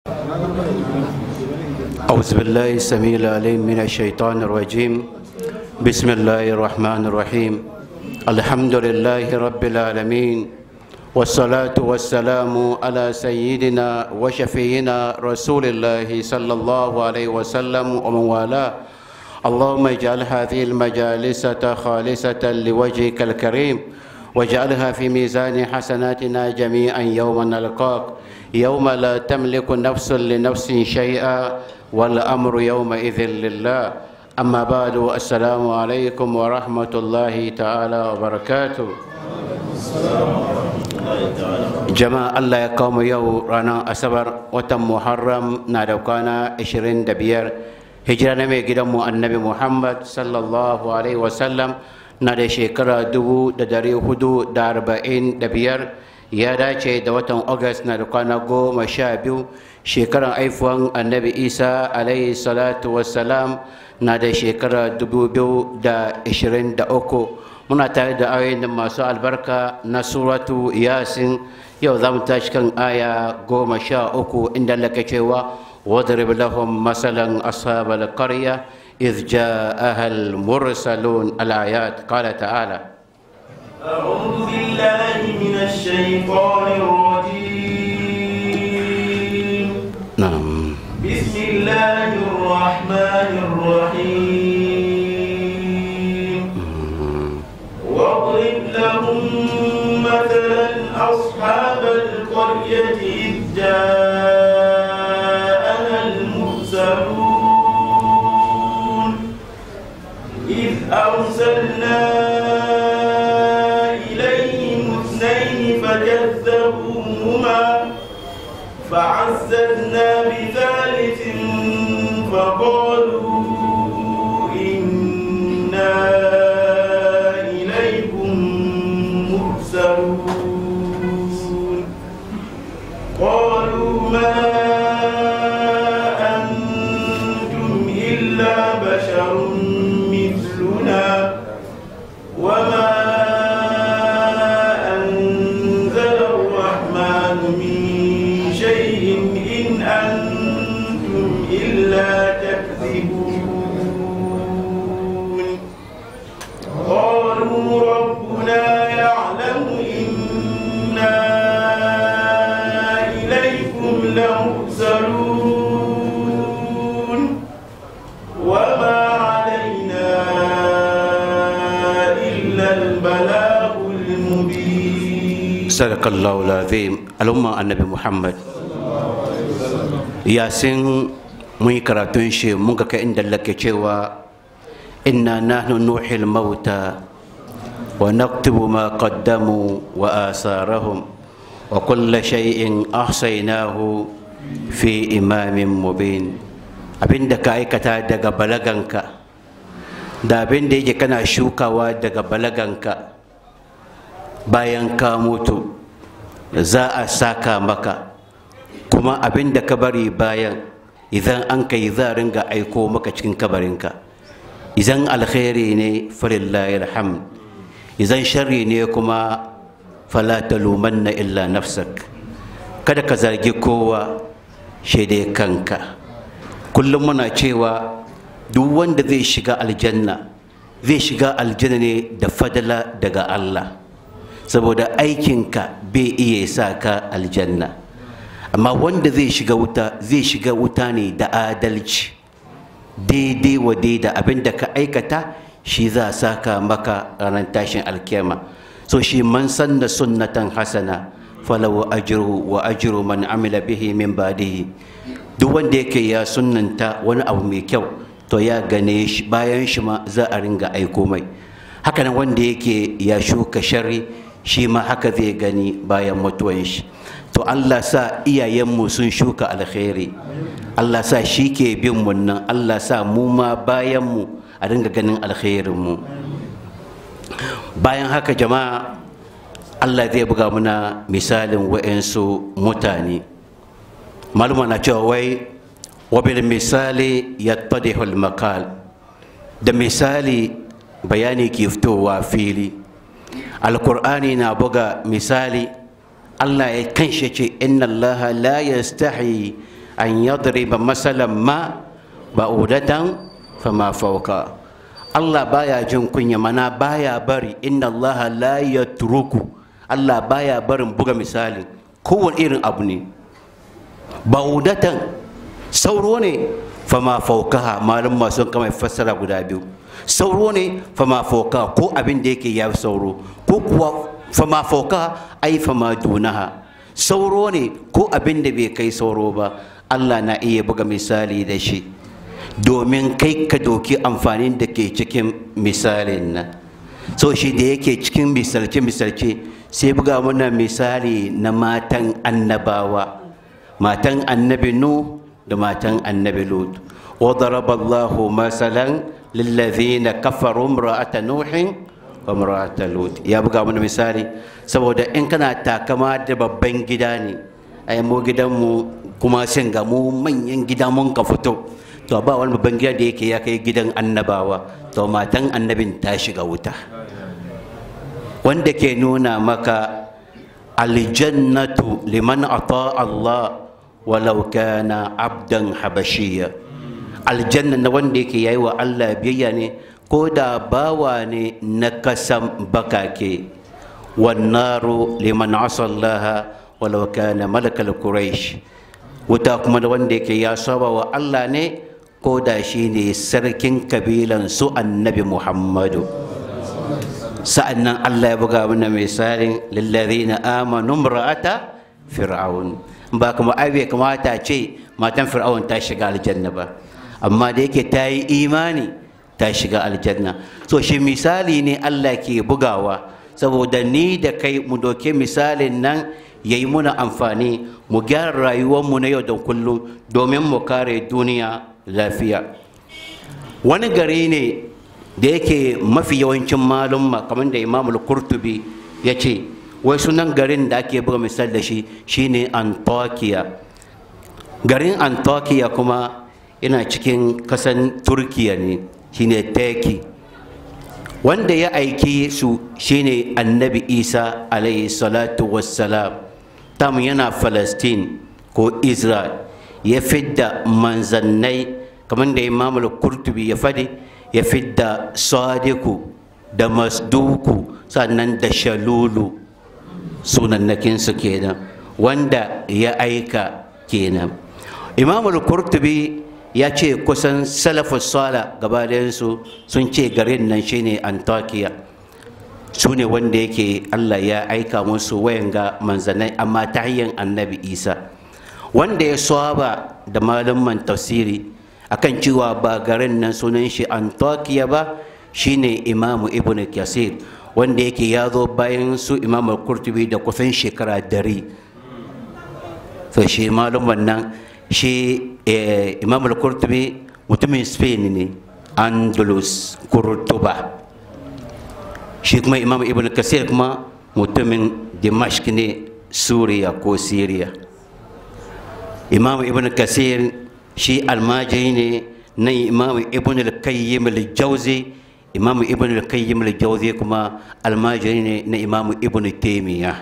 أعوذ بالله السميع العليم من الشيطان الرجيم بسم الله الرحمن الرحيم الحمد لله رب العالمين والصلاة والسلام على سيدنا وشفينا رسول الله صلى الله عليه وسلم ومن والاه اللهم اجعل هذه المجالس خالصة لوجهك الكريم واجعلها في ميزان حسناتنا جميعا يوم نلقاك يوم لا تملك نفس لنفس شيئا والأمر يومئذ لله أما بعد السلام عليكم ورحمة الله تعالى وبركاته jama'a Allah ya kawo mu yau ranar asabar watan muharram na da kwana 25 hijira na mai gidanmu annabi muhammad sallallahu alaihi wasallam na da shekara 445 ya dace da watan august na da kwana goma sha biyu shekaran aifuwan annabi isa alaihi salatu wassalam na da shekara 2023 muna tare da ayoyin masu albarka na suratu yasin yau za mu tashi kan aya goma sha uku inda laka cewa wadrib lahum masalan ashabal qarya إذ جاءها المرسلون الآيات قال تعالى أعوذ بالله من الشيطان الرجيم نعم بسم الله الرحمن الرحيم واضرب لهم مثلا أصحاب القرية إذ جاءها المرسلون إذ أرسلنا إليهم اثنين فكذبوهما فعززنا بثالث فقالوا إنا إليكم مرسلون قالوا ما أنتم إلا بشر مثلنا وما أنزل الرحمن من شيء إن أنتم إلا تكذبون قالوا ربنا يعلم إنا إليكم لمرسلون وما علينا إلا البلاغ المبين صدق الله العظيم الأمة النبي محمد yasin mun yi karatun shi mun ga kai inda lake cewa inna nahnu nuhil mauta wa naktubu ma qaddamu wa asarahum wa kulla shay'in ahsaynahu fi imamin mubin abinda ka aikata daga balaganka da abinda yake kana shukawa daga balaganka bayan ka mutu za a saka maka kuma abin da ka bari bayan idan an kai za a ringa aiko maka cikin kabarinka idan alkhairi ne falillahi alhamd idan sharri ne kuma fala talumanna illa nafsak kada ka zargi kowa shaidai kanka kullum muna cewa duk wanda zai shiga aljanna zai shiga aljanna ne da fadala daga Allah saboda aikinka bai iya sa ka aljanna amma wanda zai shiga wuta zai shiga wuta ne da adalci daidai wa daida abin da ka aikata shi za a saka maka ranar tashin alkiyama so shi man sanna sunnatan hasana falahu ajruhu wa ajru man amila bihi min ba'dihi duk wanda yake ya sunnanta wani abu mai kyau to ya gane shi bayan shi ma za a ringa aiko mai hakanan wanda yake ya shuka sharri shi ma haka zai gani bayan mutuwan shi to Allah sa iyayenmu sun shuka alkhairi Allah sa shi ke bin mu nan Allah sa mu ma bayan mu a ringa ganin alkhairin mu bayan haka jama'a Allah zai buga muna misalin wa'ansu mutane maluma na cewa wai wabil misali yattadihul makal da misali bayani ke fitowa fili alkur'ani na buga misali Allah ya kanshi ce inna Allah la yastahi an yadriba masalan ma ba'udatan fama fauka Allah baya jin kunya mana baya bari inna Allah la yatruku Allah baya barin buga misali kowane irin abu ne ba'udatan sauro ne fama faukaha malum masu kama fassara guda biyu sauro ne fama faukaha ko abin da yake ya sauro ko kuwa fama faukaha ai fama dunaha sauro ne ko abin da bai kai sauro ba Allah na iya buga misali da shi domin kai ka doki amfanin da ke cikin misalin nan so shi da yake cikin misalce-misalce sai buga mana misali na matan annabawa matan annabi nu da matan annabi lut وضرب الله مثلا للذين كفروا امرأة نوح وامرأة لوط ya buga mana misali saboda in kana takama da babban gida ne ai mu gidanmu kuma sun ga mu manyan gida mun ka fito to ba wani babban gida da yake ya kai gidan annabawa to matan annabin ta shiga wuta wanda ke nuna maka aljannatu liman ata Allah walau kana abdan habashiyya aljanna na wanda yake yayi wa Allah biyayya ne ko da bawa ne na kasan bakake wannaru liman asallaha walau kana malakal quraish wuta kuma da wanda yake ya saba wa Allah ne ko da shi ne sarkin kabilan su annabi Muhammadu sa'annan Allah ya buga mana misalin lillazina amanu imra'ata fir'aun ba kuma ai bai kamata ce matan fir'aun ta shiga aljanna ba amma da yake ta yi imani ta shiga aljanna so shi misali ne Allah ke bugawa saboda ni da kai mu doke misalin nan ya yi muna amfani mu gyara rayuwarmu na yau da kullum domin mu kare duniya lafiya wani gari ne da yake mafi yawancin malumma kamar da imamul kurtubi ya ce wai sunan garin da ake buga misal da shi shine antakiya garin antakiya kuma yana cikin kasan turkiya ne shine turkey wanda ya aiki su shine annabi isa alayhi salatu wassalam tam yana palestine ko israel ya fidda manzannai kamar da imam kurtubi ya fadi ya fidda sadiku da masduku sannan da shalulu sunannakinsu kenan wanda ya aika kenan imam kurtubi ya ce kusan salafus sala gabaɗayansu sun ce garin nan shine antakiya su ne wanda yake allah ya aika musu wayan ga manzanai amma ta hanyar annabi isa wanda ya saba da malaman tafsiri akan cewa ba garin nan sunan shi antakiya ba shine imamu ibn kasir wanda yake ya zo bayan su imamu kurtubi da kusan shekara dari so shi malaman nan shi imam al-kurtubi mutumin spain ne andalus kurtuba shi kuma imam ibn kasir kuma mutumin dimashq ne suriya ko syria imam ibn kasir shi almajiri ne na imam ibn al-qayyim al-jawzi imam ibn al-qayyim al-jawzi kuma almajiri ne na imam ibn taymiyyah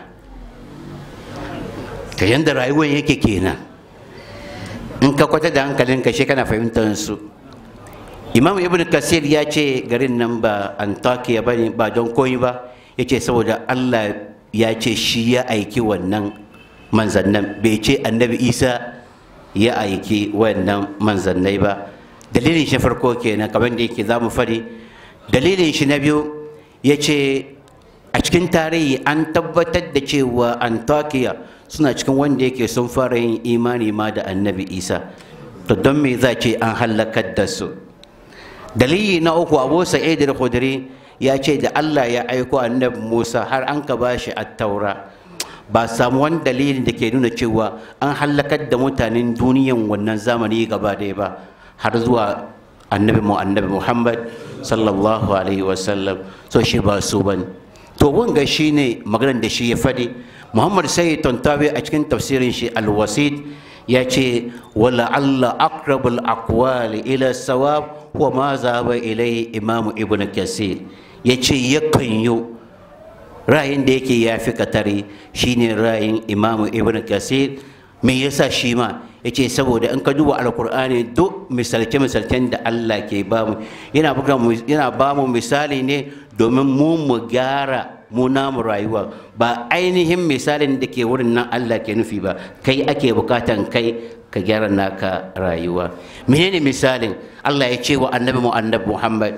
ta yanda rayuwar yake kenan in ka kwata da hankalinka shi kana fahimtar su imam ibn kasir ya ce garin nan ba antakiya ba ba don koyi ba ya ce saboda allah ya ce shi ya aiki wannan manzannan bai ce annabi isa ya aiki wannan manzannai ba dalilin shi farko kenan kamar da yake za mu fari dalilin shi na biyu ya ce a cikin tarihi an tabbatar da cewa antakiya suna cikin wanda yake sun fara yin imani ma da annabi isa to don me za ce an halakar da su dalili na uku abu sa'id al-khudri ya ce da allah ya aiko annabi musa har an ka ba shi taura ba samu wani dalilin da ke nuna cewa an halakar da mutanen duniyan wannan zamani gaba ɗaya ba har zuwa annabi mu annabi muhammad sallallahu alaihi wasallam so shi ba su bane to wanga shine maganar da shi ya faɗi muhammad sai tontawi a cikin tafsirin shi alwasid ya ce wala allah aqrabul aqwali ila sawab wa ma zaba ilai imam ibn kasir ya ce yakan yi ra'ayin da yake ya fi katari shine ra'ayin imam ibn kasir me yasa shi ma yace saboda in ka duba alkur'ani duk misalce-misalcen da Allah ke ba mu yana buga mu yana ba mu misali ne domin mu mu gyara mu namu rayuwa ba ainihin misalin da ke wurin nan Allah ke nufi ba kai ake bukatan kai ka gyara naka rayuwa menene misalin Allah ya ce wa annabi mu annabi Muhammad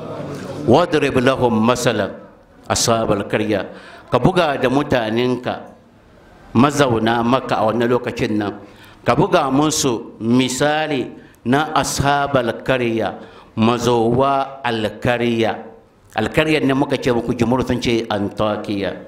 wadrib lahum masalan ashabal karya ka buga da mutanenka mazauna maka a wannan lokacin nan ka buga musu misali na ashabal karya mazowa alkarya alkaryar ne muka ce muku jimur sun ce antakiya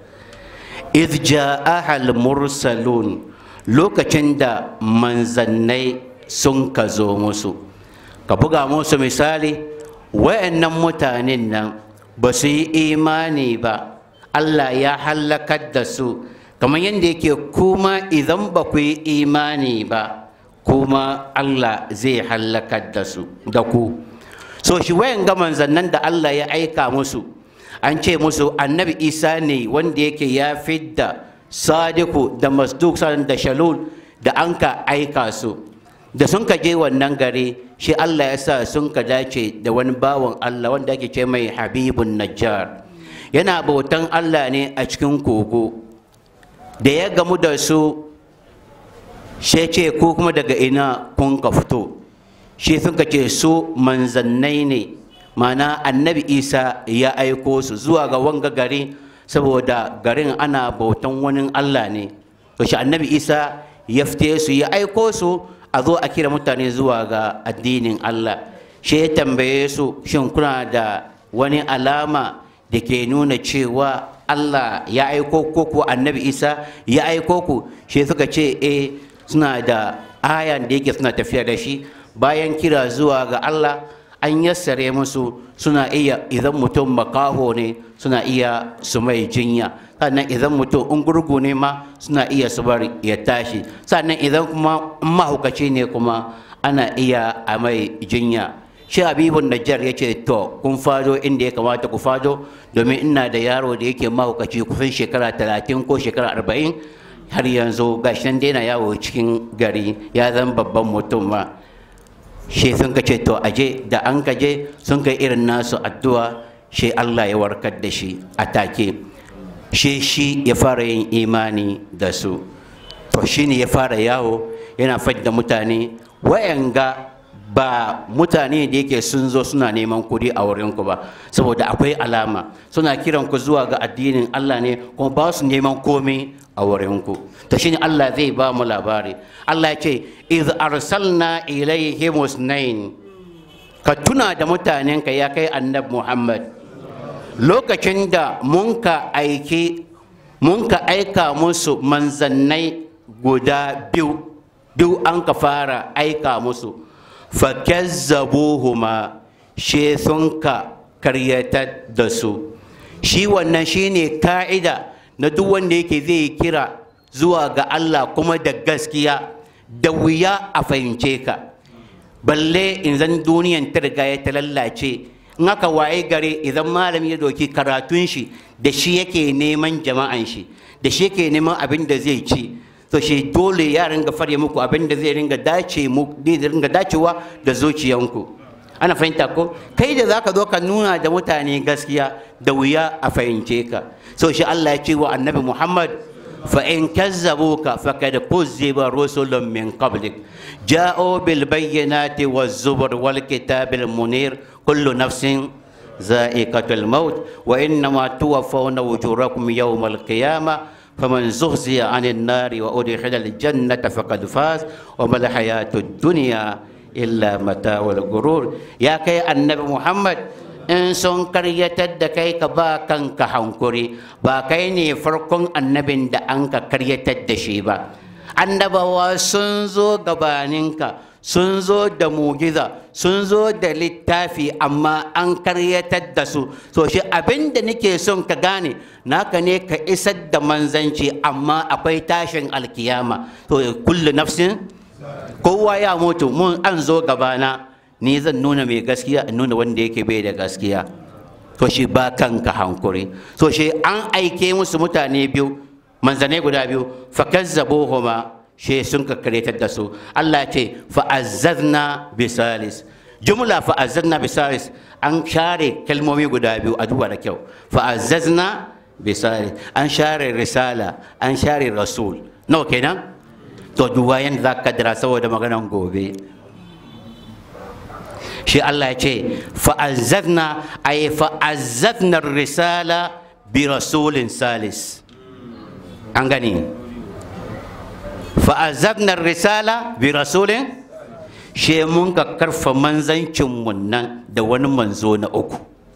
idh ja'aha mursalun lokacin da manzannai sun ka zo musu ka buga musu misali wayannan mutanen nan ba su yi imani ba Allah ya hallakar da su kamar yadda yake kuma idan ba ku yi imani ba kuma Allah zai hallakar da su da ku so shi wayan ga manzannan da Allah ya aika musu an ce musu annabi isa ne wanda yake ya fidda sadiku da masduk da shalul da an ka aika su da sun ka je wannan gari shi Allah ya sa sun ka dace da wani bawan Allah wanda ake ce mai habibun najjar yana bautan Allah ne a cikin kogo da ya gamu da su shi ce ko kuma daga ina kun ka fito shi sun ka ce su manzannai ne mana annabi isa ya aiko su zuwa ga wanga gari saboda garin ana bautan wani Allah ne to shi annabi isa ya fite su ya aiko su a zo a kira mutane zuwa ga addinin Allah shi ya tambaye su shin kuna da wani alama da ke nuna cewa Allah ya aiko ko ko annabi Isa ya aiko ku shi suka ce eh suna da ayan da yake suna tafiya da shi bayan kira zuwa ga Allah an yassare musu suna iya idan mutum makaho ne suna iya su mai jinya sannan idan mutum in gurgu ne ma suna iya su bar ya tashi sannan idan kuma mahaukaci ne kuma ana iya a mai jinya shi habibun najjar ya ce to kun fado inda ya kamata ku fado domin ina da yaro da yake mahaukaci kusan shekara talatin ko shekara arba'in har yanzu gashi nan daina yawo cikin gari ya zama babban mutum ma shi sun ka ce to aje da an ka je sun kai irin nasu addu'a shi Allah ya warkar da shi a take shi shi ya fara yin imani da su to shi ne ya fara yawo yana fadda mutane wayanga ba mutane da yake sun zo suna neman kuɗi a wurinku ba saboda akwai alama suna kiran ku zuwa ga addinin Allah ne kuma ba su neman komai a wurinku to shine Allah zai ba mu labari Allah ya ce iz arsalna ilaihim usnain ka tuna da mutanenka ya kai annab Muhammad lokacin da mun ka aiki mun ka aika musu manzannai guda biyu biyu an ka fara aika musu fakazzabuhuma she sun ka karyatar da su shi wannan shine ka'ida na duk wanda yake zai kira zuwa ga Allah kuma da gaskiya da wuya a fahimce ka balle in zan duniyan ta riga ya ta lallace in aka waye gare idan malami ya doki karatun shi da shi yake neman jama'an shi da shi yake neman abin da zai ci to shi dole ya ringa fare muku abin da zai ringa dace mu zai ringa dacewa da zuciyanku ana fahimta ko kai da zaka zo ka nuna da mutane gaskiya da wuya a fahimce ka so shi Allah ya ce wa annabi Muhammad fa in kazzabuka faqad kuzziba rusulun min qablik ja'u bil bayyinati waz zubur wal kitabil munir kullu nafsin za'iqatul maut wa innama tuwaffawna ujurakum yawmal qiyamah فمن زهزي عن النار وأدخل الجنة فقد فاز وما الحياة الدنيا إلا متاع الغرور يا كي النبي محمد in sun karyatar da kai ka ba kanka hankuri ba kai ne farkon annabin da an ka karyatar da shi ba annabawa sun zo gabaninka sun zo da mugiza sun zo da littafi amma an karyatar da su so shi abin da nake son ka gane naka ne ka isar da manzanci amma akwai tashin alkiyama to kullu nafsin kowa ya mutu mun an zo gabana ni zan nuna mai gaskiya in nuna wanda yake bai da gaskiya to shi ba kanka hankuri so shi an aike musu mutane biyu manzanai guda biyu fakazzabuhuma she sun ka karyatar da su Allah ce fa'azzazna bisalis jumla fa'azzazna bisalis an share kalmomi guda biyu a duba da kyau fa'azzazna bisalis an share risala an share rasul nawa kenan to duba yanda za ka dira saboda maganan gobe shi Allah ya ce fa'azzazna ay fa'azzazna risala bi rasulin salis an gani fa'azzazna risala bi rasulin she mun ka karfa manzancin mun nan da wani manzo na uku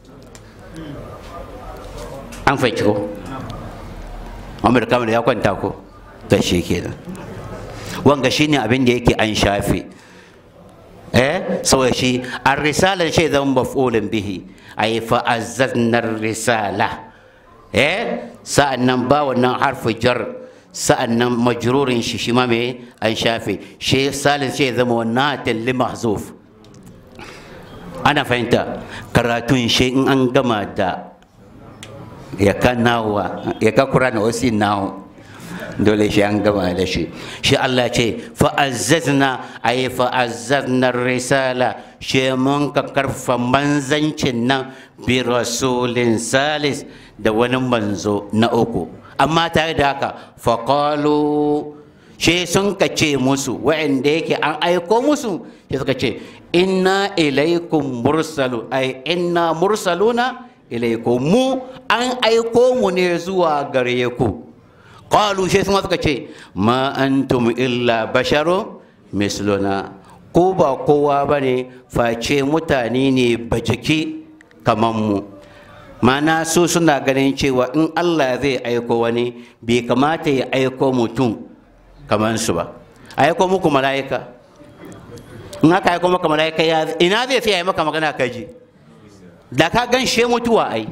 an fahimci ko Muhammad kamar ya kwanta ko ta shi kenan wanga shine abin da yake an shafe eh saboda shi an risalar shi zan maf'ulin bihi ay fa azzazna risala eh sa'annan ba wannan harfu jar sa'annan majrurin shi shi ma me an shafe shi salin shi zama wannan li mahzuf ana fahimta karatun shi in an gama da ya ka nawa ya ka kura na wasu nawo dole shi an gama da shi shi Allah ce fa'azzazna ay fa'azzazna risala shi mun ka karfa manzancin nan bi rasulin salis da wani manzo na uku amma tare da haka faƙalu shi sun ka ce musu wa'anda yake an aiko musu shi suka ce inna ilaikum mursalu ai inna mursaluna ilaikum mu an aiko mu ne zuwa gare ku qalu shi sun suka ce ma antum illa basharu misluna ko ba kowa bane face mutane ne bajiki kaman mu mana su suna ganin cewa in Allah zai aiko wani bai kamata ya aiko mutum kamar su ba aiko muku mala'ika in aka aiko maka mala'ika ya ina zai sai ya maka magana ka ji da ka gan she mutuwa ai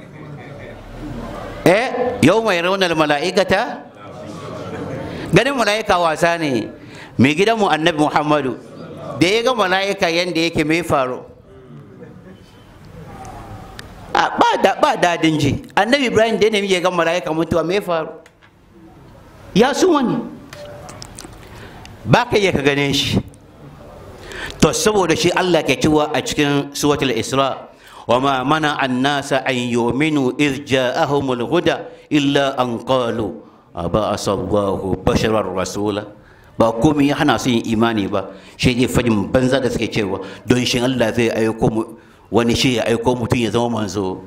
eh yau mai raunar mala'ikata ganin mala'ika wasa ne mai gidanmu annabi muhammadu da ya ga mala'ika yadda yake mai faru ba dadin ji annabi ibrahim da ya ga mala'ika mutuwa me faru ya su wani ba ka iya ka gane shi to saboda shi allah ke cewa a cikin suwatul isra wa ma mana annasa an yuminu iz ja'ahumul huda illa an qalu aba asallahu basharar rasula ba komai ya hana su yin imani ba shi ne fadin banza da suke cewa don shi allah zai aiko mu wani shi ya aiko mutum ya zama manzo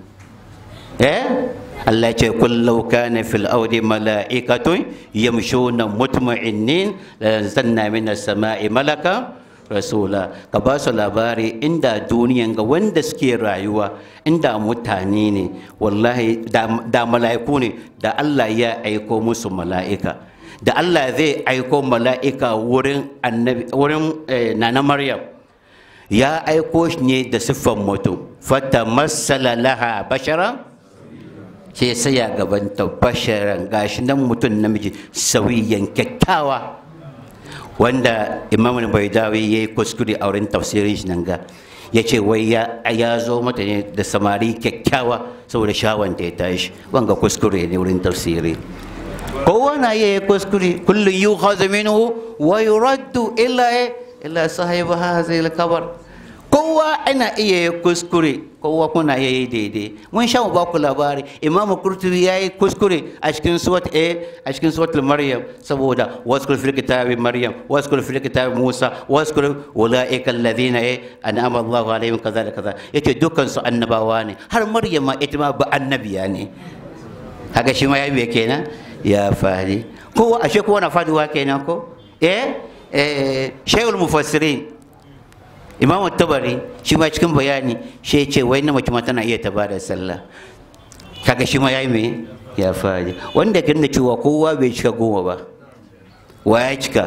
eh Allah ya ce kullau kana fil ardi mala'ikatun yamshuna mutma'innin la zanna min as-sama'i malaka rasula ka ba su labari inda duniyan ga wanda suke rayuwa inda mutane ne wallahi da mala'iku ne da Allah ya aiko musu mala'ika da Allah zai aiko mala'ika wurin annabi wurin nana Maryam ya aiko shi ne da siffan mutum fata masala laha bashara ce sai ya gabanta basharan gashi nan mutum namiji sauyiyan kyakkyawa wanda imam baidawi ya yi kuskure a wurin tafsirin shi nan ga ya ce wai ya zo mata ne da samari kyakkyawa saboda shawanta ya tashi wanga kuskure ne wurin tafsiri kowa na iya kuskure kullum yi minhu wa yuraddu illa illa sahibu hazil kabar kowa ana iya yi kuskure kowa kuna iya yi daidai mun sha ba ku labari imam kurtubi ya yi kuskure a cikin suwat a a cikin suwat maryam saboda waskul fil kitabi maryam waskul fil kitabi musa waskul ulaika alladhina an'ama Allahu alaihim kaza da kaza yace dukkan su annabawa ne har maryam ma ita ma ba annabiya ne haka shi ma ya biya kenan ya fadi kowa ashe kowa na faduwa kenan ko eh eh shaykhul mufassirin imamu tabari shi ma cikin bayani shi ya ce wai na mace ma tana iya ta bada sallah kaga shi ma ya yi me ya fadi wanda kan da cewa kowa bai cika goma ba wa ya cika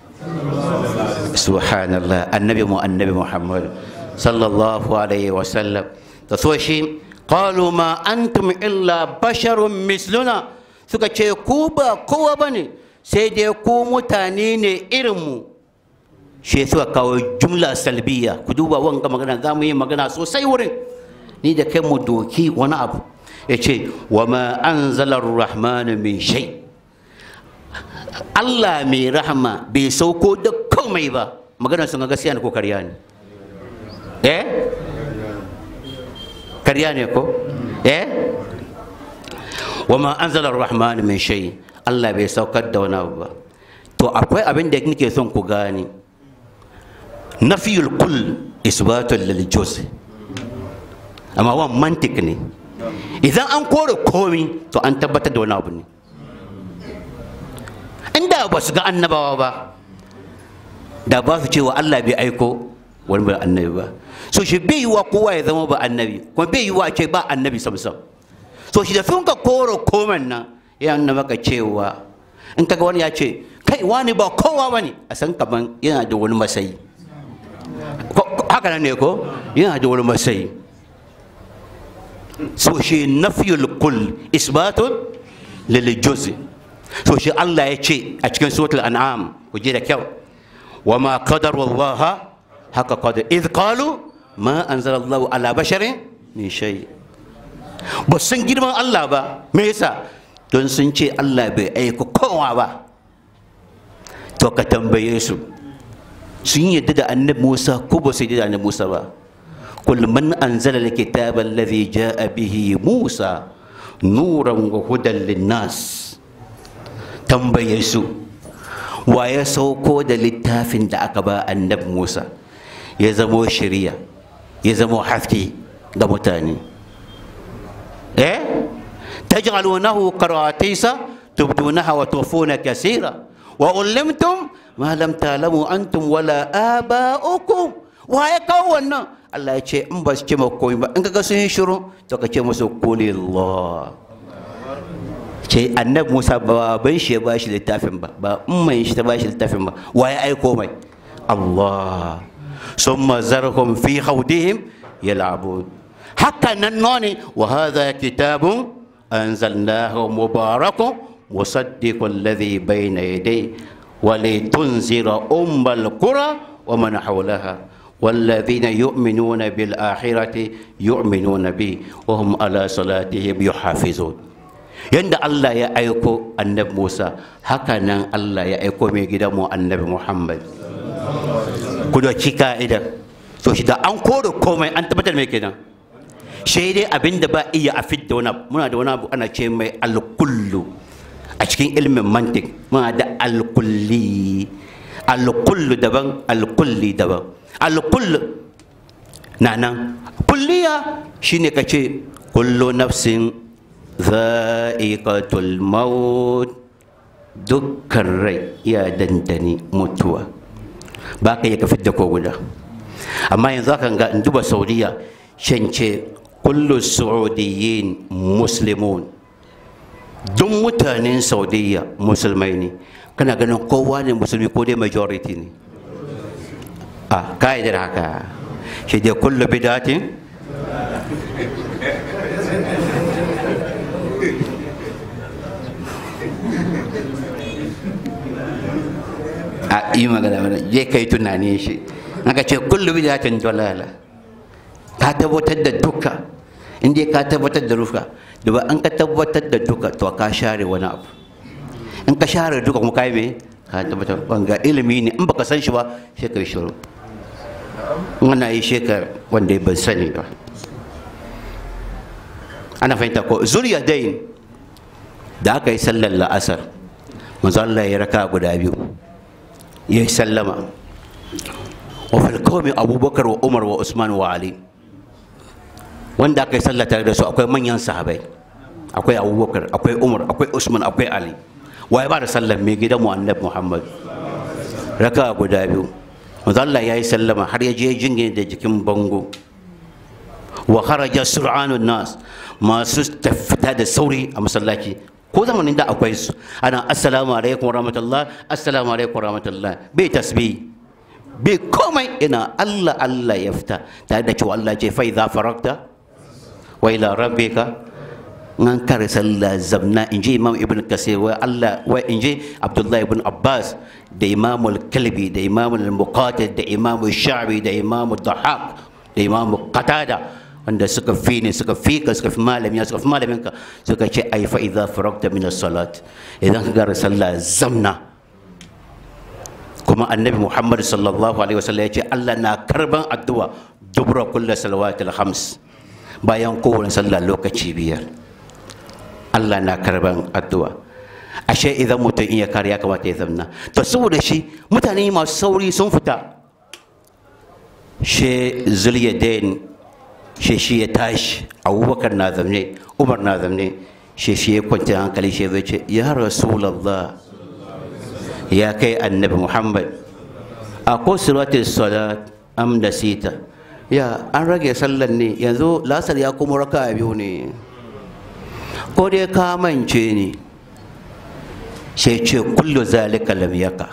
subhanallah annabi mu annabi muhammad sallallahu alaihi wa sallam da so shi qalu ma antum illa basharun misluna suka ce ku ba kowa bane sai dai ku mutane ne irin mu shi suka kawo jumla salbiya ku duba wanga magana za mu yi magana sosai wurin ni da kai mu doki wani abu ya ce wa ma an zalar rahmanu min shai Allah mai rahama bai sauko da komai ba maganar sun ga gaskiya ne ko karya ne eh karya ne ko eh wa ma anzala ar-rahman min shay Allah bai saukar da wani abu ba to akwai abin da nake son ku gane nafiyul kull isbatul lil juz amma wan mantik ne idan an kore komi to an tabbatar da wani abu ne inda ba su ga annabawa ba da ba su cewa Allah bai aiko wani ba annabi ba so shi bai yi wa kowa ya zama ba annabi kuma bai yi wa ce ba annabi samsam so shi da sun ka koro komen nan ya nuna maka cewa in kaga wani ya ce kai wani ba kowa bane a san kaman yana da wani masayi haka nan ne ko yana da wani masayi so shi nafiyul kull isbatun lil juz so shi Allah ya ce a cikin suratul an'am ku je da kyau wa ma qadara Allah haka qadar idh qalu ma anzala Allah ala basharin min shay ba sun girman Allah ba me yasa don sun ce Allah bai aika kowa ba to ka tambaye su sun yadda da annabi Musa ko ba su yadda da annabi Musa ba قل من أنزل الكتاب الذي جاء به موسى نورا وهدى للناس tambaye su wa ya sauko da littafin da aka ba annab Musa ya zamo shari'a ya zamo haske ga mutane eh taj'alunahu qaratisa tubdunaha wa tufuna kaseera wa ullimtum ma lam ta'lamu antum wala aba'ukum wa ya kawo wannan Allah ya ce in ba su ce komai ba in kaga sun yi shiru to ka ce musu kulillah ce annabi Musa ba ban shi ya ba shi littafin ba ba umman shi ta ba shi littafin ba wa ya aiko mai Allah summa zarhum fi khawdihim yal'abun haka nan none wa hadha kitabun anzalnahu mubarakun musaddiqul ladhi bayna yadayhi wa litunzira ummal qura wa man hawlaha والذين يؤمنون بالآخرة يؤمنون به وهم على صلاتهم يحافظون yanda Allah ya aiko annabi Musa haka nan Allah ya aiko mai gidanmu annabi Muhammad ku doki ka'ida to shi da an kore komai an tabbatar mai kenan shi dai abin da ba iya a fidda wani abu muna da wani abu ana ce mai alkullu a cikin ilmin mantik muna da alkulli alkullu daban alkulli daban alkullu na nan kulliya shine ka ce kullu nafsin za'iqatul maut dukkan rai ya dandani mutuwa ba ka yi ka fidda ko guda amma yanzu aka ga in duba saudiya shance kullu saudiyin muslimun duk mutanen saudiya musulmai ne kana ganin kowa ne musulmi ko dai majority ne a ka'idar haka shi dai kullu bidatin a yi magana mana je ka yi tunani shi aka ce kullu bidatin dalala ka tabbatar da duka in dai ka tabbatar da rufa da ba an ka tabbatar da duka to ka share wani abu in ka share duka kuma kai me ka tabbatar banga ilimi ne in baka san shi ba sai ka yi shiru ana yi shekar wanda ban sani ba ana fahimta ko zuriya dai da aka yi sallar la'asar manzo Allah ya raka guda biyu ya yi sallama wa fil qawmi abubakar wa umar wa usman wa ali wanda aka yi sallah tare da su akwai manyan sahabai akwai abubakar akwai umar akwai usman akwai ali wa ya ba da sallar mai gidan mu annabi muhammad raka guda biyu manzo Allah ya yi sallama har ya je jingine da jikin bango wa kharaja sur'anun nas masu fita da sauri a masallaci ko zamanin da akwai su ana assalamu alaikum rahmatullah assalamu alaikum rahmatullah bai tasbih bai komai ina Allah Allah ya fita tare da cewa Allah ce fa idza farakta wa ila rabbika nan kare sallah zamna in ji imam ibn kasir wa Allah wa in ji abdullah ibn abbas da imam al-kalbi da imam al-muqatil da imam al-sha'bi da imam al-dhahak da imam qatada wanda suka fi ne suka fi ka suka fi malami suka fi malamin ka suka ce ai fa idza faragta min as-salat idan ka gara sallah zamna kuma annabi muhammad sallallahu alaihi wasallam ya ce allah na karban addu'a dubra kulla salawatul hams bayan kowane sallah lokaci biyar allah na karban addu'a ashe idan mutum iya kare ya kamata ya zamna to saboda shi mutane masu sauri sun fita she zuliyadain she shi ya tashi abubakar na zamne umar na zamne she shi ya kwanci hankali shi zai ce ya rasulallah ya kai annabi muhammad a ko suratul salat am da sita ya an rage sallan ne yanzu lasar ya kuma raka biyu ne ko dai ka mance ne sai ce kullu zalika lam yaka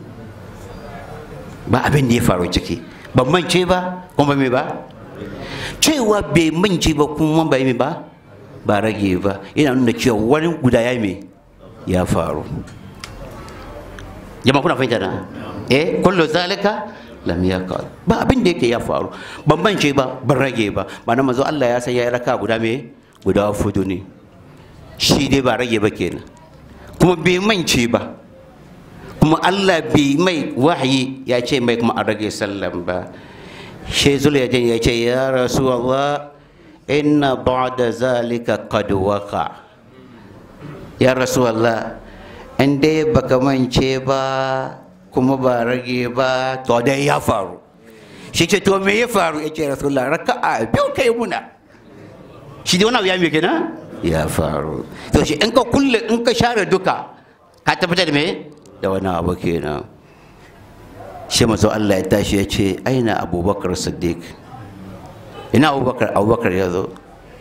ba abin da ya faru ciki ban mance ba kuma me ba cewa bai mance ba kuma bai me ba ba rage ba yana nuna cewa wani guda ya me ya faru jama'a kuna fahimta na eh kullu zalika lam yaka ba abin da yake ya faru ban mance ba ban rage ba ba na manzo Allah ya san ya raka guda me guda fudu ne shi dai ba rage ba kenan kuma bai mance ba kuma Allah bai mai wahayi ya ce mai kuma a rage sallan ba shi zuliyadin ya ce ya rasu Allah inna ba'da zalika qad waqa ya rasu Allah in dai baka mance ba kuma ba rage ba to dai ya faru shi ce to me ya faru ya ce rasulullah raka'a biyu kai muna shi dai wani abu ya mai kenan ya faru to shi in ka kulle in ka share duka ka tabbatar da me da wani abu kenan shi mazo Allah ya tashi ya ce aina abubakar siddiq ina abubakar abubakar ya zo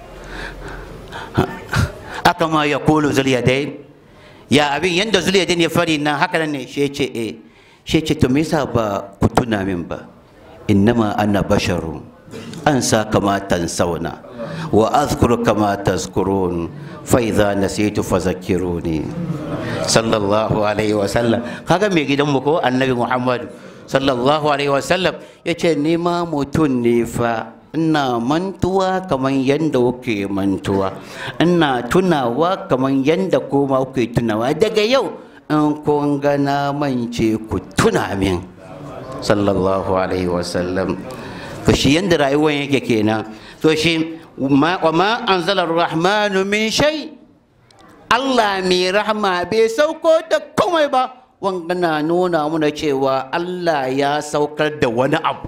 aka ma ya kulu zuliyadai ya abin yanda zuliyadai ya fari nan haka nan ne shi ya ce eh shi ce to me yasa ba ku tuna min ba innama ana basharu an sa kama tansauna wa azkuru kama tazkurun fa idza nasitu fadhakkiruni sallallahu alaihi wa sallam kaga me gidan mu ko annabi muhammad sallallahu alaihi wa sallam yace ni ma mutun ne fa ina mantuwa kamar yadda kuke mantuwa ina tunawa kamar yadda kuma kuke tunawa daga yau in kun gana mance ku tuna min sallallahu alaihi wasallam to shi yadda rayuwar yake kenan to shi wa ma anzala rahmanu min shay Allah mai rahma bai sauko da komai ba wanga na nuna muna cewa Allah ya saukar da wani abu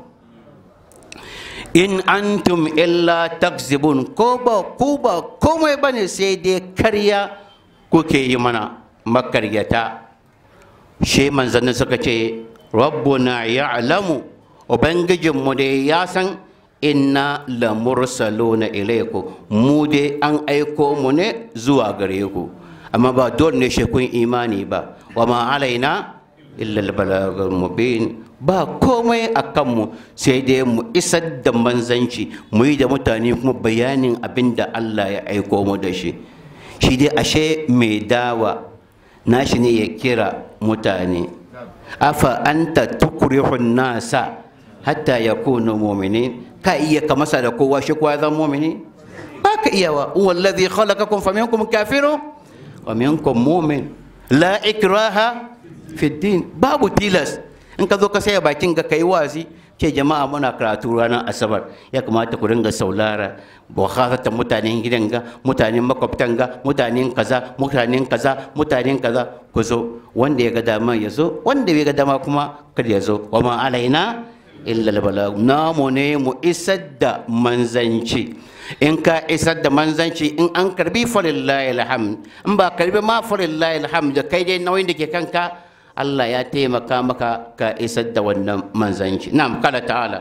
in antum illa takzibun ko ba ku ba komai bane sai dai karya kuke yi mana makaryata shi manzannin suka ce rabbuna ya'lamu ubangijinmu dai ya san inna la mursaluna ilaiku mu dai an aiko mu ne zuwa gare ku amma ba dole ne shi kun imani ba wa ma alaina illa al mubin ba komai a kanmu sai dai mu isar da manzanci mu yi da mutane kuma bayanin abin da Allah ya aiko mu da shi shi dai ashe mai dawa nashi ne ya kira mutane afa anta tukrihun nasa hatta yakunu mu'minin ka iya ka masa da kowa shi kowa zan mu'mini ba ka iya wa wallazi khalaqakum faminkum kafirun wa minkum mu'min la ikraha fi din babu tilas in ka zo ka saya bakin ka kai wazi ce jama'a muna karatu ranar asabar ya kamata ku ringa saulara bukhata mutanen gidan ga mutanen makwabtan ga mutanen kaza mutanen kaza mutanen kaza ku zo wanda ya ga dama ya zo wanda bai ga dama kuma kada ya zo wa ma alaina illa albalag namu ne mu isar da manzanci in ka isar da manzanci in an karbi falillahi alhamd in ba karbi ma falillahi alhamd da kai dai nauyin da ke kanka Allah ya taimaka maka ka isar da wannan manzanci na'am kala ta'ala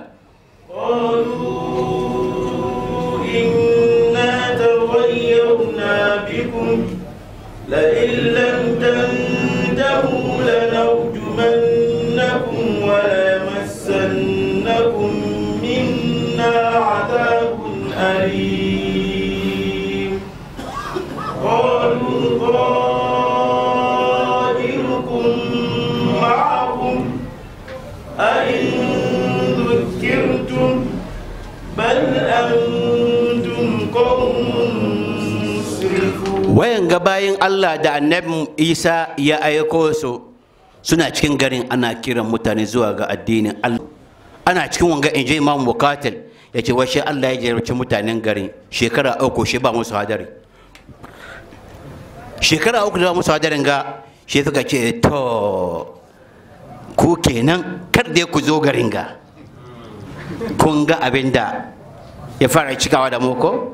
قالوا إنا تغيرنا بكم لئن لم تنتهوا لنرجمنكم وليمسنكم منا عذاب أليم قالوا طائركم معكم أئن ذكرتم بل أنتم قوم مسرفون wayan ga bayin Allah da annabi Isa ya aiko su suna cikin garin ana kiran mutane zuwa ga addinin Allah ana cikin wanga in je imam bukatil ya ce washe Allah ya jarabci mutanen garin shekara uku shi ba musu hadari shekara uku da ba musu hadarin ga shi suka ce to ku kenan kar dai ku zo garin ga kun ga abin da ya fara cikawa da muku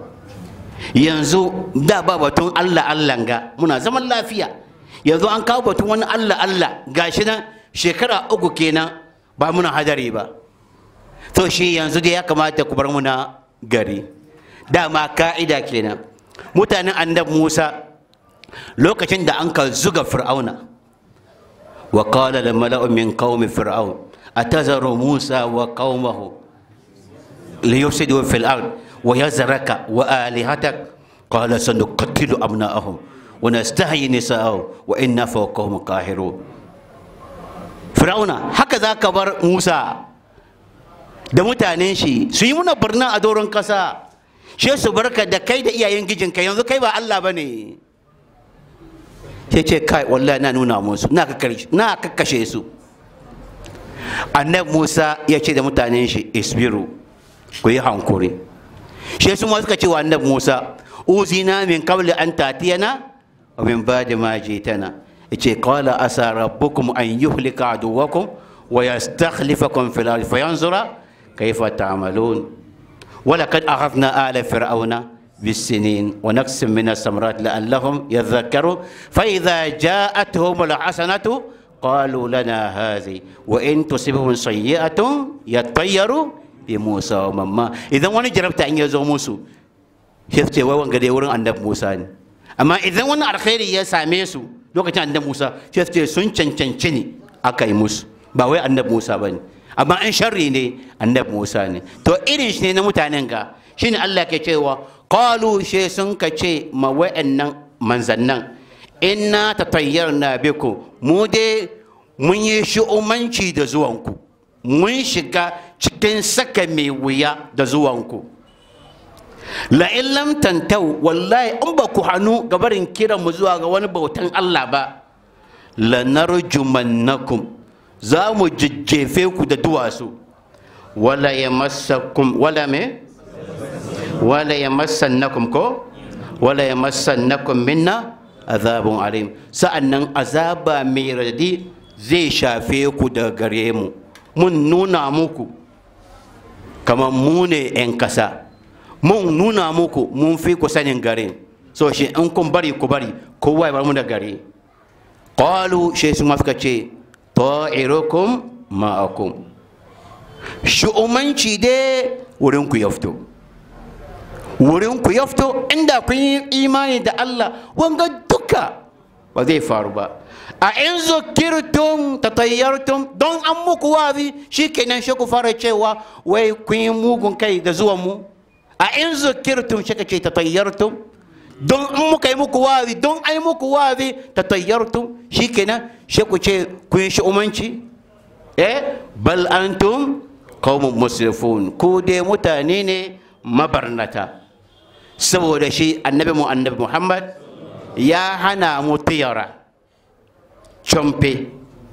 yanzu da ba batun Allah Allah ga muna zaman lafiya yanzu an kawo batun wani Allah Allah gashi nan shekara uku kenan ba muna hadari ba to shi yanzu dai ya kamata ku bar muna gari dama ka'ida kenan mutanen annabi Musa lokacin da an ka zuga fir'auna wa qala lil mala'u min qaumi fir'aun atazaru Musa wa qaumahu liyufsidu fil ard wa yazraka wa alihatak qala sanuqattilu abna'ahum wa nastahyi nisa'ahum wa inna fawqahum qahirun fir'auna haka zaka bar Musa da mutanen shi su yi muna barna a doron kasa she su barka da kai da iyayen gijinka yanzu kai ba Allah bane sai ce kai wallahi na nuna musu na kakkashe su annabi Musa ya ce da mutanen shi isbiru ku yi hankuri shi su ma suka ce wa annabi Musa uzina min qabli an tatiyana wa min ba'di ma jitana yace qala asa rabbukum an yuhlika aduwakum wa yastakhlifakum fil ardi fayanzura kayfa ta'malun ولقد أخذنا آل فرعون بالسنين ونقص من الثمرات لعلهم يذكرون فإذا جاءتهم الحسنة قالوا لنا هذه وإن تصبهم سيئة يطيروا بموسى ومما إذا وانا جربت أن يزو موسى شفت وان قد يورن عند موسى أما إذا وانا الخير يا ساميسو لو كان عند موسى شفت سن چن چن چني أكاي موسى باوي عند موسى بني amma in sharri ne annabi Musa ne to irin shi ne na mutanen ga shine Allah ke cewa qalu she sun ka ce ma wa'annan manzannan inna tatayyarna biku mu dai mun yi shi'umanci da zuwanku mun shiga cikin saka mai wuya da zuwanku la in lam tantau wallahi in ba ku hannu gabarin kiran mu zuwa ga wani bautan Allah ba la narjumannakum za mu jajjefe ku da duwatsu wala ya massakum wala me wala ya massannakum ko wala ya massannakum minna azabun alim sa'annan azaba mai radi zai shafe ku da gare mu mun nuna muku kamar mu ne 'yan kasa mun nuna muku mun fi ku sanin garin so shi in kun bari ku bari kowa ya bar mu da gari qalu shi su mafka ce ta'irukum ma'akum shu'umanci dai wurin ku ya fito wurin ku ya fito inda kun yi imani da Allah wanga duka ba zai faru ba a in zukirtum tatayyartum don an muku wazi shikenan shi ku fara cewa wai kun yi mugun kai da zuwan mu a in zukirtum shi ka ce tatayyartum don in muka yi muku wazi don ai muku wazi tatayyartum shikenan shi ku ce kun yi shi'umanci eh bal antum qaumun musrifun ku dai mutane ne mabarnata saboda shi annabi mu annabi muhammad ya hana mu tiyara camfe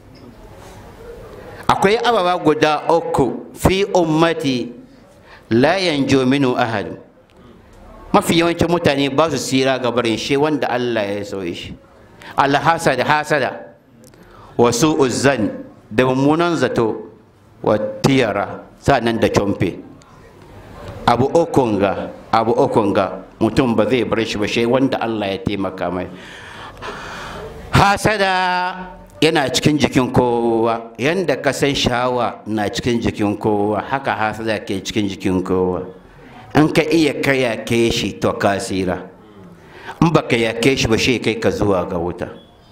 akwai ababa guda uku fi ummati la yanjo minu ahad mafi yawancin mutane ba su sira ga barin shi wanda allah ya so shi alhasada hasada wasu uzzan da mummunan zato wa tiyara nan da camfe abu ukun ga abu ukun ga mutum ba zai bar shi ba shi wanda Allah ya taimaka mai hasada yana cikin jikin kowa yanda ka san shawa na cikin jikin kowa haka hasada ke cikin jikin kowa in ka iya ka yake shi to ka tsira in ba ka yake shi ba shi kai ka zuwa ga wuta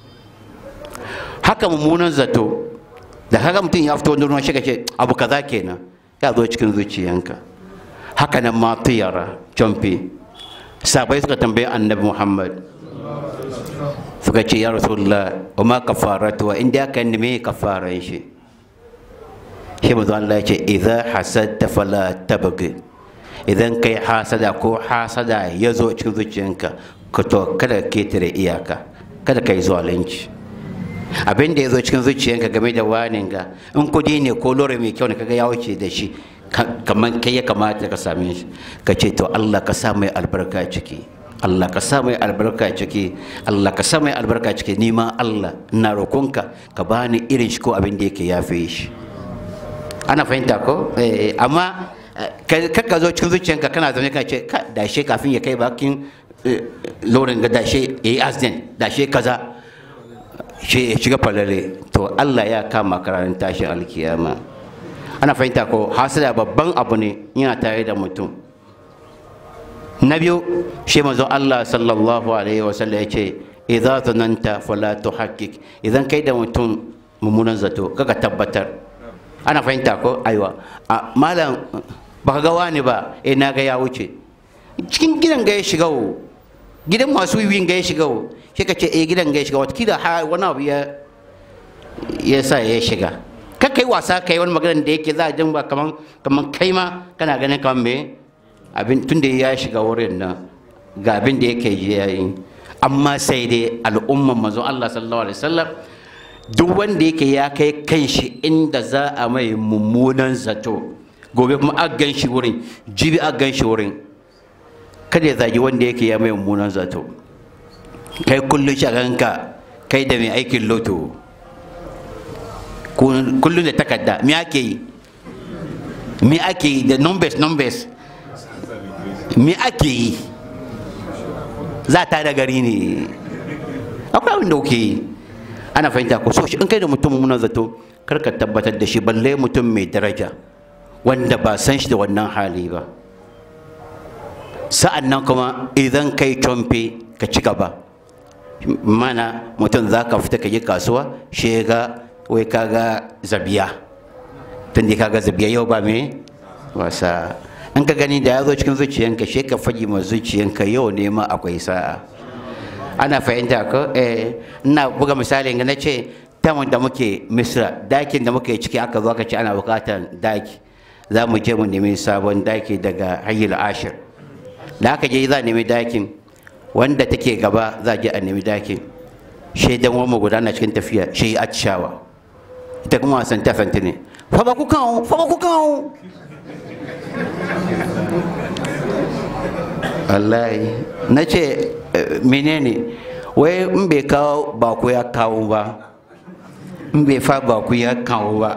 haka mummunan zato da haka mutum ya fito wani ruwan shi ka ce abu kaza kenan ya zo cikin zuciyanka haka nan ma tiyara camfi sabai suka tambayi annabi muhammad suka ce ya rasulullah wa ma kafaratu wa inda aka neme kafaran shi shi mazu Allah ya ce idan hasadta fala tabghi idan kai hasada ko hasada ya zo cikin zuciyanka ka to kada ketare iyaka kada kai zalunci abin da ya zo cikin zuciyanka game da wanin ga in kudi ne ko lore mai kyau ne kaga ya wuce da shi kamar kai ya kamata ka same shi ka ce to Allah ka sa mai albarka ciki Allah ka sa mai albarka ciki Allah ka sa mai albarka ciki ni ma Allah ina roƙonka ka bani irin shi ko abin da yake yafe shi ana fahimta ko eh amma ka zo cikin zuciyanka kana zaune ka ce ka dashe kafin ya kai bakin lorin ga dashe yayi accident dashe kaza shi ya shiga falale to Allah ya kama kararin tashin alkiyama ana fahimta ko hasada babban abu ne yana tare da mutum na biyu shi manzo Allah sallallahu alaihi wasallam ya ce idza zananta fala tuhaqqiq idan kai da mutum mummunan zato kaga tabbatar ana fahimta ko aiwa a malam baka ga wani ba eh na ga ya wuce cikin gidan ga ya shiga wo gidan masu wiwin ga ya shiga wo shi ka ce eh gidan ga ya shiga watakila ha wani abu ya ya sa ya shiga ka kai wasa kai wani magana da yake za a jin ba kaman kaman kai ma kana ganin kaman me abin tun da ya shiga wurin nan ga abin da yake ji yayi amma sai dai al'umman manzon Allah sallallahu alaihi wasallam duk wanda yake ya kai kanshi inda za a mai mummunan zato gobe kuma a gan shi wurin jibi a gan shi wurin kada ya zagi wanda yake ya mai mummunan zato kai kullum shaganka kai da mai aikin loto kullum da takarda me ake yi me ake yi da numbers numbers me ake yi za ta da gari ne akwai abin da kuke yi ana fahimta ko so shi in kai da mutum muna zato kar ka tabbatar da shi balle mutum mai daraja wanda ba san shi da wannan hali ba sa'an nan kuma idan kai comfe ka ci gaba mana mutum za ka fita ka yi kasuwa shi ga wai kaga zabiya tun da kaga zabiya yau ba me wasa in ka gani da ya zo cikin zuciyanka shi ka faɗi ma zuciyanka yau ne ma akwai sa'a ana fahimta ko eh ina buga misali ga na ce tamun da muke misra dakin da muke ciki aka zo aka ce ana bukatar daki za mu je mu nemi sabon daki daga hayyul ashir da aka je za a nemi dakin wanda take gaba za a je a nemi dakin shaidan wani guda na cikin tafiya shi atishawa ita kuma wasan tafanta ne fa ba ku kawo fa ba ku kawo wallahi na ce menene wai in bai kawo baku ya kawo ba in bai fa baku ya kawo ba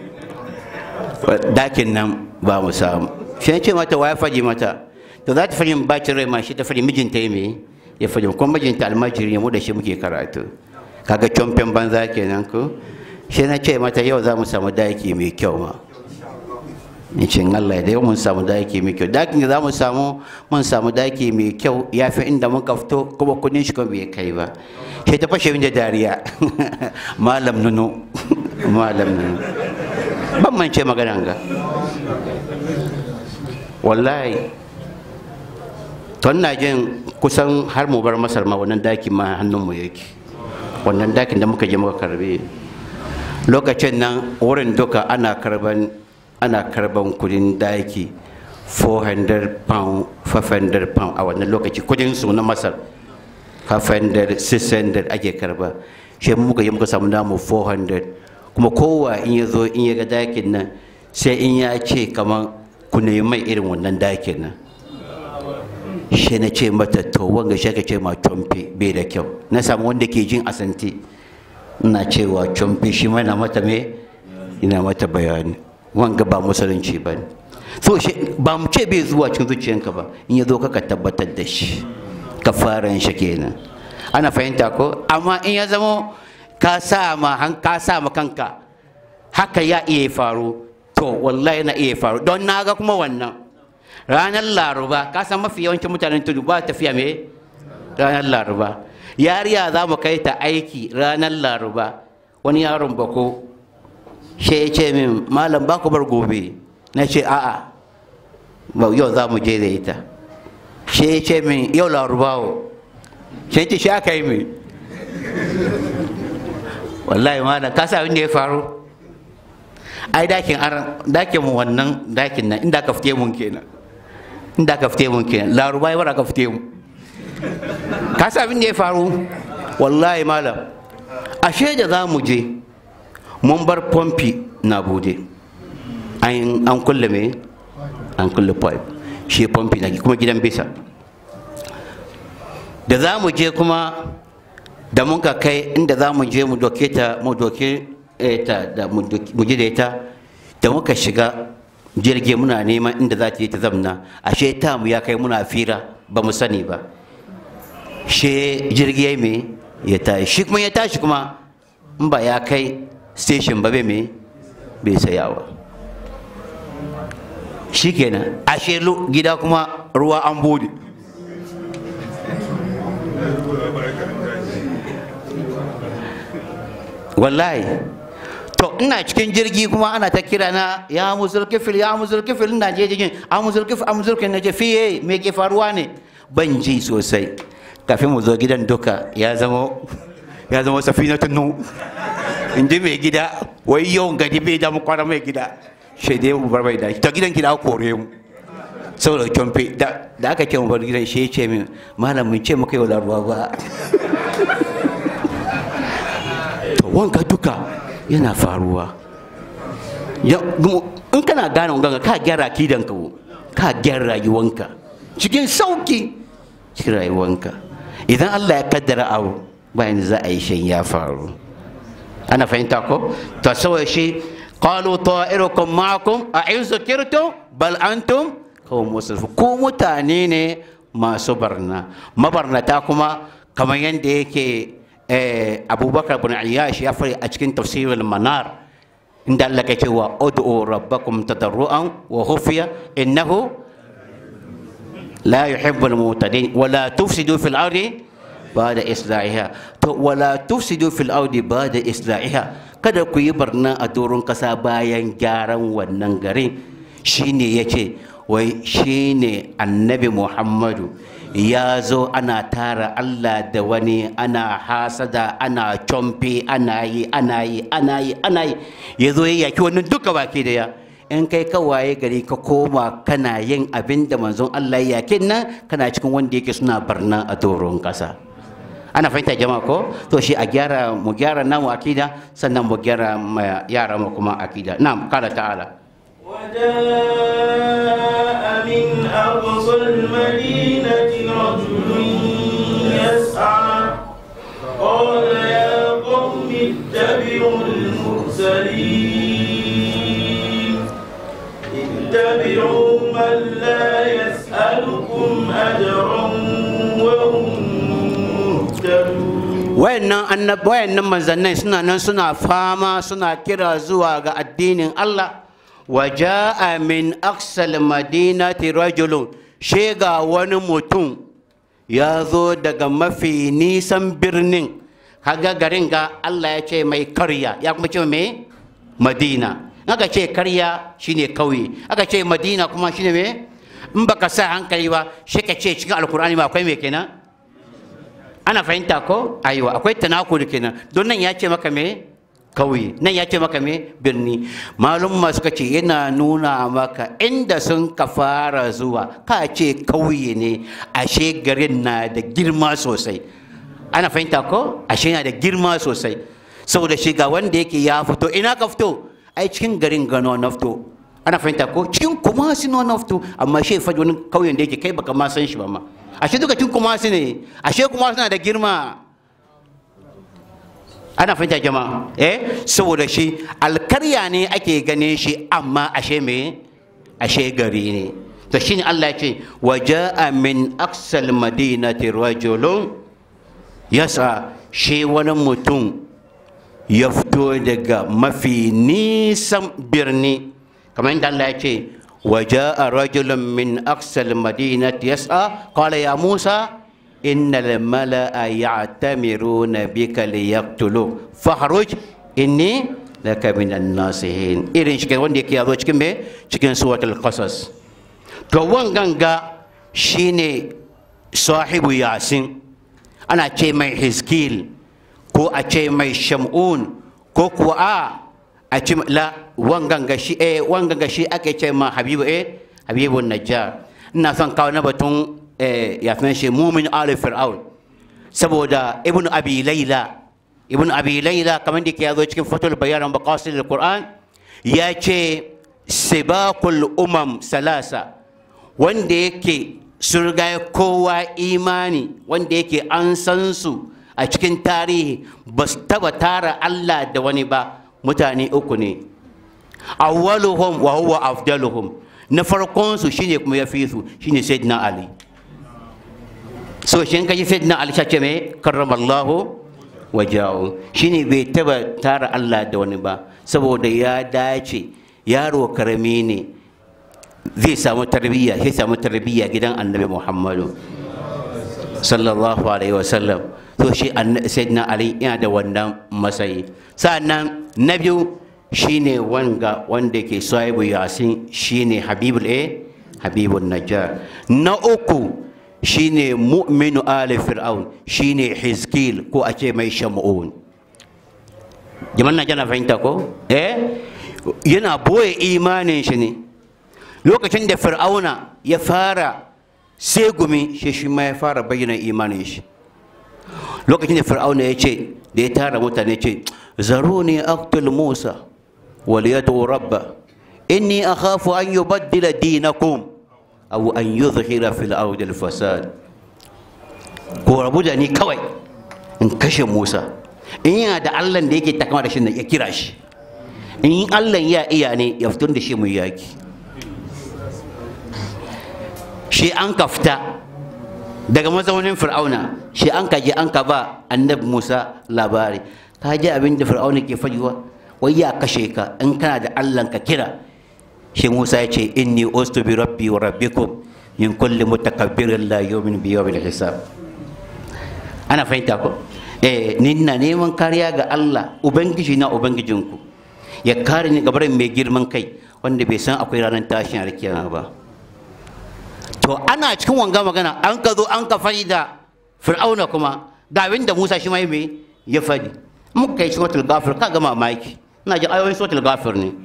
dakin nan ba mu samu shi ya ce mata wa ya faɗi mata to za ta faɗi bacin rai ma shi ta faɗi mijinta ya me ya faɗi kuma mijinta almajiri mu da shi muke karatu kaga comfen banza kenan ko shi na ce mata yau za mu samu daki mai kyau ma in ce Allah da yau mun samu daki mai kyau dakin da za mu samu mun samu daki mai kyau ya fi inda muka fito kuma kudin shi kuma bai kai ba sai ta fashe da dariya malam nuno malam nuno ban mance maganan ga wallahi ton na jin kusan har mu bar masar ma wannan daki ma hannunmu yake wannan dakin da muka je muka karbe lokacin nan wurin duka ana karban ana karban kudin daki 400 pound 500 pound a wannan lokaci kudin su na masar 500 600 ake karba shi muka yi muka samu namu 400 kuma kowa in ya zo in ya ga dakin nan sai in ya ce kamar ku mai irin wannan dakin nan shi na ce mata to wanga shi ka ce ma tomfe bai da kyau na samu wanda ke jin asanti ina cewa tomfe shi mana mata me ina mata bayani wanga ba musulunci ba ne so shi ba mu ce bai zuwa cikin zuciyanka ba in ya zo ka tabbatar da shi ka fara shi kenan ana fahimta ko amma in ya zamo ka sa ma ka sa ma kanka haka ya iya faru to wallahi na iya faru don na ga kuma wannan ranar laruba ka san mafi yawancin mutanen tudu ba tafiya me ranar laruba yariya za mu kai ta aiki ranar laruba wani yaron bako shi ya ce min malam ba ku bar gobe na ce a'a ba yau za mu je da ita shi ya ce min yau larubawo shi ya ce shi aka yi mai wallahi malam ka sa abin da ya faru ai dakin aran dakin mu wannan dakin nan inda ka fite mun kenan inda ka fite mun kenan laruba ya bara ka fite mu ka sa abin da ya faru wallahi malam ashe da za mu je mun bar pompi na bude an an kulle me an kulle pipe shi pompi na kuma gidan bisa da za mu je kuma da mun ka kai inda za mu je mu doke ta mu doke eh, ta da mu doke- mu je da ita da muka shiga jirgi muna neman inda za ta yi ta zamna ashe ta mu ya kai muna fira ba mu sani ba she jirgi ya me ya tashi shi kuma ya tashi kuma in ba ya kai station ba bai me bai sayawa shi kenan ashe lu- gida kuma ruwa an bude wallahi to ina cikin jirgi kuma ana ta kira na ya muzul kifil ya muzul kifil ina je jirgin a muzul kifil a muzul kifil na je fiye me ke faruwa ne ban ji sosai kafin mu zo gidan duka ya zama ya zama safinatun nu in ji mai gida wai yau gadi bai damu kwana mai gida shi dai mu bar mai da ta gidan gida kore mu saboda kyomfe da da aka ce mu bar gidan shi ya ce min malam mun ce muka yau da ruwa ba to wanka duka yana faruwa Ya- gumo- in kana gane wanka ka gyara akidanka wo ka gyara rayuwanka cikin sauki cikin rayuwanka idan Allah ya kaddara abu bayan za a yi shan ya faru ana fahimta ko to saboda shi qalu ta'irukum ma'akum a in zukirtum bal antum qawm musrifun ko mutane ne masu barna mabarnata kuma kamar yadda yake eh, abubakar bin ayyash ya fari a cikin tafsirul manar inda Allah ke cewa ud'u rabbakum tadarruan wa khufiya innahu la yuhibbul mutadin wala tufsidu fil ardi ba'da islahiha to wala tufsidu fil ardi ba'da islahiha kada ku yi barna a doron kasa bayan gyaran wannan garin shine yace wai shine annabi Muhammadu ya zo ana tara Allah da wani ana hasada ana comfe ana yi ana yi ana yi ana yi ya zo ya yaki wannan duka baki da ya in kai ka waye gari ka koma kana yin abin da manzon Allah ya yakin nan kana cikin wanda yake suna barna a doron kasa ana fahimta jama'a ko to shi a gyara mu gyara namu akida sannan mu gyara ma yara mu kuma akida na'am kala ta'ala وجاء من أقصى المدينة رجل يسعى قال يا قوم اتبعوا المرسلين اتبعوا من لا يسألكم أجرا وهم مهتدون wayannan annab wayannan manzannai suna nan suna fama suna kira zuwa ga addinin Allah wa jaa min aqsal madinati rajulun shega wani mutum ya zo daga mafi nisan birnin kaga garin ga Allah ya ce mai karya ya kuma ce mai madina aka ce karya shine kauye aka ce madina kuma shine me in baka sa hankali ba shi ka ce cikin alkur'ani ba akwai me kenan ana fahimta ko aiwa akwai tanakuri kenan don nan ya ce maka me kauye nan ya ce maka me birni malum suka ce yana nuna maka inda sun ka fara zuwa ka ce kauye ne ashe garin na da girma sosai ana fahimta ko ashe yana da girma sosai saboda shi ga wanda yake ya fito ina ka fito ai cikin garin gano na fito ana fahimta ko cikin kumasi na na fito amma shi faɗi wani kauyen da yake kai baka ma san shi ba ma ashe duka cikin kumasi ne ashe kumasi na da girma ana fahimta jama'a eh saboda shi alkarya ne ake gane shi amma ashe me ashe gari ne to shine Allah ya ce waja'a min aqsal madinati rajulun yasa shi wani mutum ya fito daga mafi nisan birni kamar yadda Allah ya ce waja'a rajulun min aqsal madinati yas'a qala ya Musa إن الملأ يعتمرون بك ليقتلوك فاخرج إني لك من الناصحين إيرين شكل وندي كي أبو شكل مي شكل سورة القصص تو وانغانغا شيني صاحب ياسين أنا أشي مي حزكيل كو أشي مي شمعون كو كو آ أشي لا وانغانغا شي إيه وانغانغا شي أكي أشي ما حبيب إيه حبيب النجار نافن كاونا بتون ya fi shi mumin ali fir'aun saboda ibn abi laila ibn abi laila kamar da ke yazo cikin fatul bayan baqasid alquran ya ce sibaqul umam salasa wanda yake sun riga kowa imani wanda yake an san su a cikin tarihi ba su taba tara Allah da wani ba mutane uku ne awwaluhum wa huwa afdaluhum na farkon su shine kuma ya fi su shine sayyidina ali so shi kaji sayyidina ali sace me karramallahu wajahu shine bai taba tara Allah da wani ba saboda ya dace yaro karami ne zai samu tarbiyya sai samu tarbiyya gidan annabi muhammadu sallallahu alaihi wasallam to shi sayyidina ali yana da wannan matsayi sa'annan na biyu shine wanga wanda ke sahibu yasin shine habibul eh habibun najjar na uku shine mu'minu ali fir'aun shine hizkil ko a ce mai shamu'un jama'an na jana fahimta ko eh yana boye imanin shi ne lokacin da fir'auna ya fara sai gumi shi shi ma ya fara bayyana imanin shi lokacin da fir'auna ya ce da ya tara mutane ce zaro ne aktul musa wal yadu rabba inni akhafu an yubaddila dinakum aw an yuzhira fil ardi al fasad ko rabu da ni kawai in kashe musa in yana da allah da yake takama da shi ya kira shi in allah ya iya ne ya fito da shi mu yaki shi an ka fita daga mazaunin fir'auna shi an ka je an ka ba annabi musa labari ka ji abin da fir'auna ke faɗiwa wai ya kashe ka in kana da allah ka kira shi musa ya ce inni ustu bi rabbi wa rabbikum min kulli mutakabbirin la yu'min bi yawmil hisab ana fahimta ko eh ni na neman kariya ga Allah ubangiji na ubangijinku ya kare ni gabarin mai girman kai wanda bai san akwai ranar tashin alkiyama ba to ana cikin wanga magana an ka zo an ka fadi da fir'auna kuma ga abin da Musa shi mai mai ya fadi muka kai suratul ghafir ka ga mamaki ina ji ayoyin suratul ghafir ne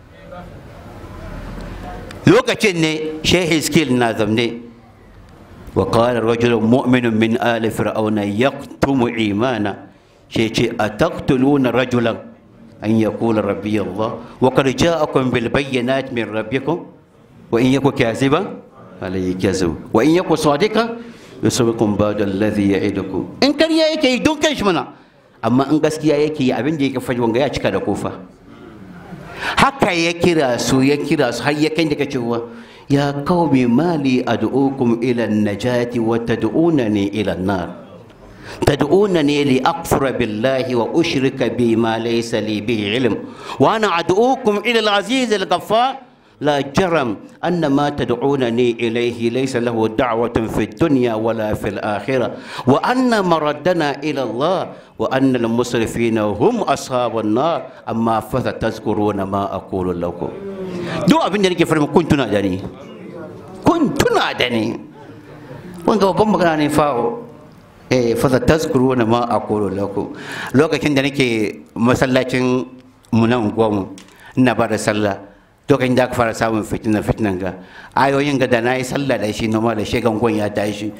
lokacin ne shehi skill na zamne وقال رجل مؤمن من آل فرعون يكتم إيمانا شيء أتقتلون رجلا أن يقول ربي الله وقد جاءكم بالبينات من ربكم وإن يكن كاذبا عليه كذب وإن يكن صادقا يصبكم بعد الذي يعدكم إن كان يأتي دون كشمنا أما إن gaskiya yake yi abin da yake faɗi wanga ya cika da kofa haka ya kira su ya kira su har ya kai daga cewa يا قوم ما لي أدعوكم إلى النجاة وتدعونني إلى النار تدعونني لأكفر بالله وأشرك بما ليس لي به علم وأنا أدعوكم إلى العزيز الغفار لا جرم أن ما تدعونني إليه ليس له دعوة في الدنيا ولا في الآخرة وأن مردنا إلى الله وأن المسرفين هم أصحاب النار أما فستذكرون ما أقول لكم duk abin da nake farma kun tuna da ni kun tuna da ni wanda babban magana ne fawo eh fa tazkuruna ma aqulu lakum lokacin da nake masallacin mu nan gwamu ina ba da sallah lokacin da aka fara samun fitina fitinan ga ayoyin ga da na yi sallah da shi noma da shegan gwan ya tashi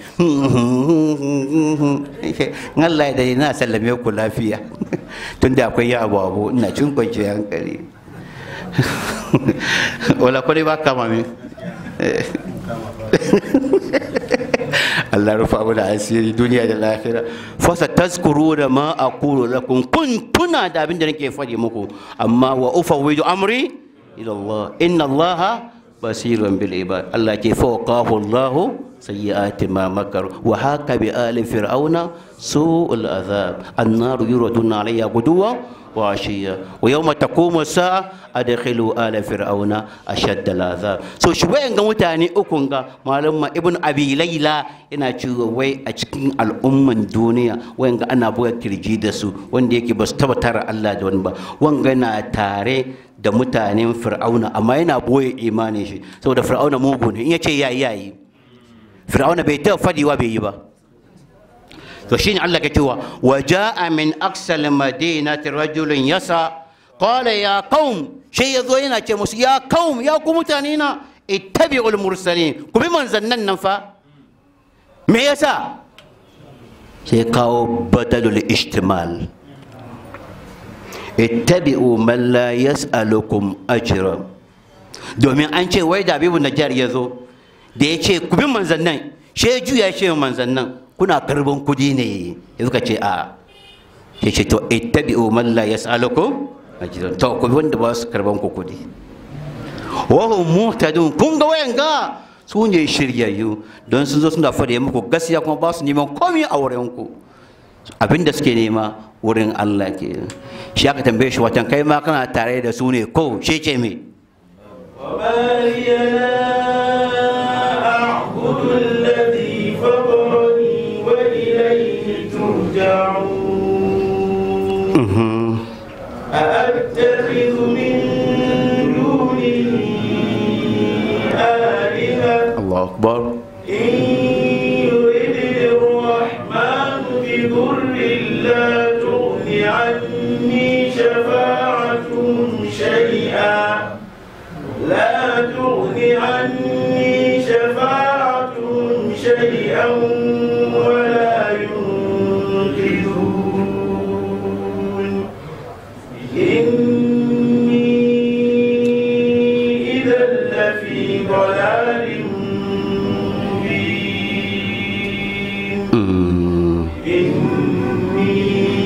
Allah ya dai na sallame ku lafiya tunda akwai ya abu abu ina cin kwanciyar hankali wala kwari ba kama min Allah rufa abu da asiri duniya da lahira fasa tazkuru da ma aqulu lakum kun tuna da abin da nake faɗi muku amma wa ufawwidu amri ila Allah inna Allah basirun bil ibad Allah ke fawqahu Allah sayyi'ati ma makar wa haka bi ali fir'auna su'ul azab annaru yuraduna alayya guduwa وعشية ويوم تقوم الساعة أدخلوا آل فرعون أشد العذاب so shi wayan ga mutane ukun ga malama ibn abi laila yana cewa wai a cikin al'umman duniya wayan ga ana buga kirji da su wanda yake ba su taba tara Allah da wani ba wanga na tare da mutanen fir'auna amma yana boye imanin shi saboda fir'auna mugu ne in yace yayi yayi fir'auna bai ta fadiwa bai yi ba to shine Allah ke cewa wa jaa min aqsal madinati rajulun yasa qala ya qaum shi yazo yana ce musu ya qaum ya ku mutane na ittabi'ul mursalin ku bi manzannan nan fa me yasa sai kawo badalul ishtimal ittabi'u man la yas'alukum ajra domin an ce wai da abibu najjar ya zo da ya ce ku bi manzan nan she juya ce manzan nan kuna karban kudi ne ya suka ce a ya ce to ittabi'u man la yas'alukum ajra to ku bi wanda ba su karban ku kudi wa hum muhtadun kun ga wayan ga su ne shiryayyu don sun zo suna fada muku gaskiya kuma ba su neman komai a wurin ku abinda suke nema wurin Allah ke shi aka tambaye shi watan kai ma kana tare da su ne ko shi ce me وما لي لا أعبد الذي فطرني وإليه ترجعون أأتخذ من دونه آلهة Allah akbar إن يردني الرحمن بضر لا تغن عني شفاعتهم شيئا لا تغن عني شفاعتهم شيئا ولا ينقذون إني إذا لفي ضلال مبين Mm. إني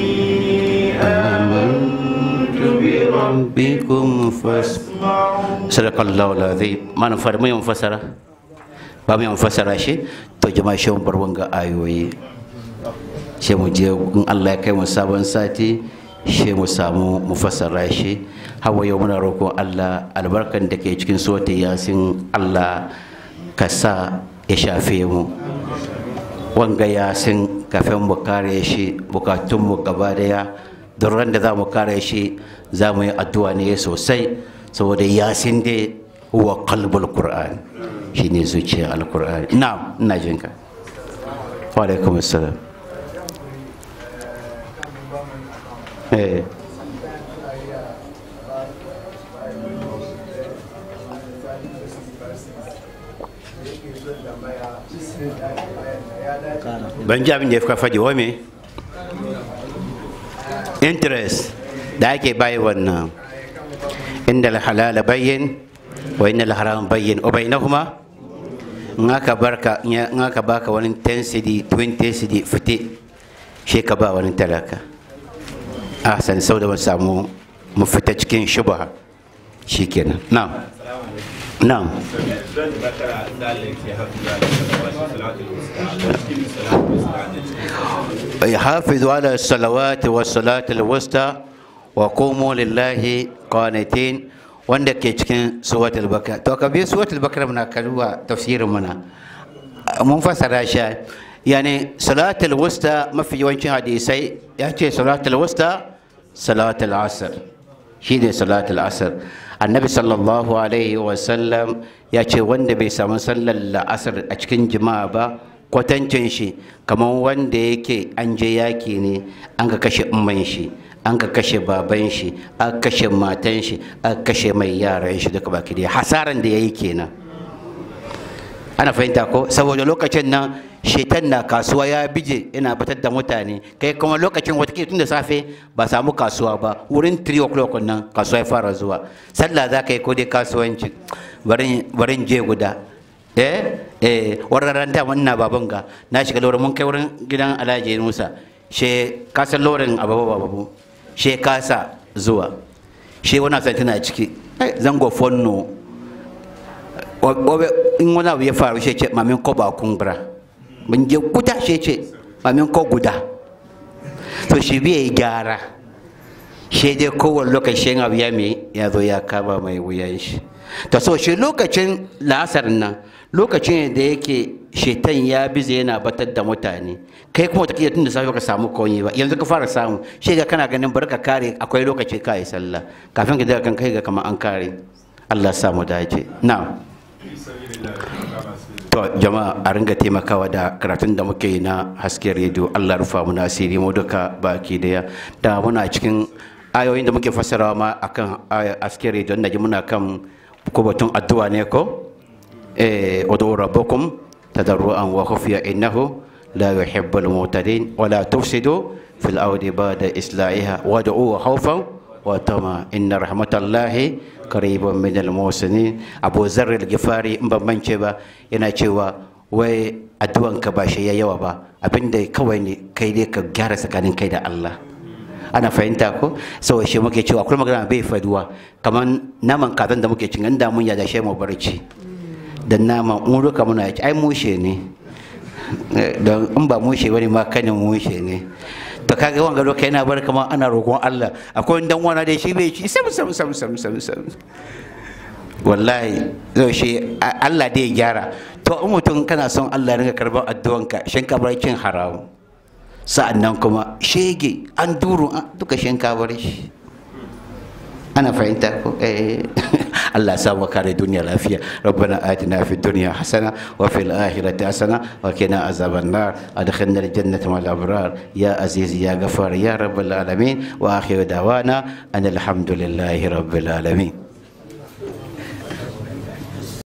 آمنت بربكم bikum fas فاسمعون sadakallahu alazim mana fara mu yin fasara ba mu yin fasara shi to jama'a shi mun bar wanga ayoyi shi mu je in Allah ya kai mu sabon sati shi mu samu mu fassara shi hawa yau muna roƙon Allah albarkan da ke cikin sota yasin Allah ka sa ya shafe mu wanga yasin kafin mu kare shi bukatunmu gaba daya don ran da za mu kare shi za mu yi addu'a ne sosai saboda yasin dai huwa qalbul qur'an shine zuciyar alqur'ani na'am ina jinka wa alaikum assalam eh ban ji abin da ya fi faɗi wa me interest da ake bayi wannan inda halala bayyin wa inda haram bayyin o bainahuma in aka barka in aka baka wani 10 cd 20 cd fite shi ka ba wani talaka a san sau da mu samu mu fita cikin shubha shikenan na'am na'am يحافظ على الصلوات والصلاة الوسطى وقوموا لله قانتين wanda ke cikin suwatul bakar to ka biyu suwatul bakar muna kaluwa tafsirin muna mun fassara shi yani salatul wusta mafi yawancin hadisai ya ce salatul wusta salatul asr shine salatul asr annabi sallallahu alaihi wasallam ya ce wanda bai samu sallar la'asar a cikin jima'a ba kwatancin shi kamar wanda yake an je yaki ne an ka kashe umman shi an ka kashe baban shi an kashe matan shi an kashe mai yaran shi duka baki da hasaran da ya yi kenan ana fahimta ko saboda lokacin nan shetan na kasuwa ya bije yana fitar da mutane kai kuma lokacin wata tun da safe ba samu kasuwa ba wurin 3 o'clock nan kasuwa ya fara zuwa sallah za ka yi ko dai kasuwanci barin je guda eh eh wararen da wannan baban ga na shiga lori mun kai wurin gidan alhaji musa she kasan lorin ababu babu she kasa zuwa she wani san tana ciki zango fonno in wani abu ya faru she ce mamin ko ba kumbura mun je guda she ce mamin ko guda to shi biya gyara she dai kowane lokacin abu ya mai ya zo ya kama mai wuyan shi ta so shi lokacin la'asar nan lokacin da yake shetan ya bize yana batar da mutane kai kuma ta tun da safe ka samu konyi ba yanzu ka fara samu shi ga kana ganin bar ka kare akwai lokaci ka yi sallah kafin ka daga kan kai ga kamar an kare Allah sa mu dace na to jama'a a ringa taimakawa da karatun da muke yi na hasken rediyo Allah rufa mu nasiri mu duka baki daya da muna cikin ayoyin da muke fassarawa ma akan hasken rediyo na ji muna kan ko batun addu'a ne ko eh udu rabbakum tadarruan wa khufiya innahu la yuhibbul mu'tadin wa la tufsidu fil ardi ba'da islahiha wad'u khawfan wa tama inna rahmatallahi qaribun min al-muhsinin Abu Zarr al-Ghifari in ban mance ba yana cewa wai addu'anka ba shi ya yawa ba abinda kawai ne kai dai ka gyara tsakanin kai da Allah ana fahimta ko sau shi muke cewa akwai magana bai faduwa kamar naman kazan da muke cin inda mun yada shi mu barci da naman mun ruka muna ci ai mushe ne don in ba mushe bane ma kanin mushe ne to kaga wanga lokaci yana bar kamar ana roƙon Allah akwai dan wana da shi bai ci sam sam sam sam sam sam wallahi zai shi Allah dai ya gyara to in mutum kana son Allah ringa karban addu'anka shin ka bar cin haramu sa'an nan kuma shege an duru duka shinkabar shi ana fahimta ko eh Allah sa mu kare duniya lafiya rabbana atina fid dunya hasana wa fil akhirati hasana wa qina azaban nar adkhilna al jannata ma'al abrar ya aziz ya ghafar ya rabbal alamin wa akhiru dawana anil hamdulillahi rabbil alamin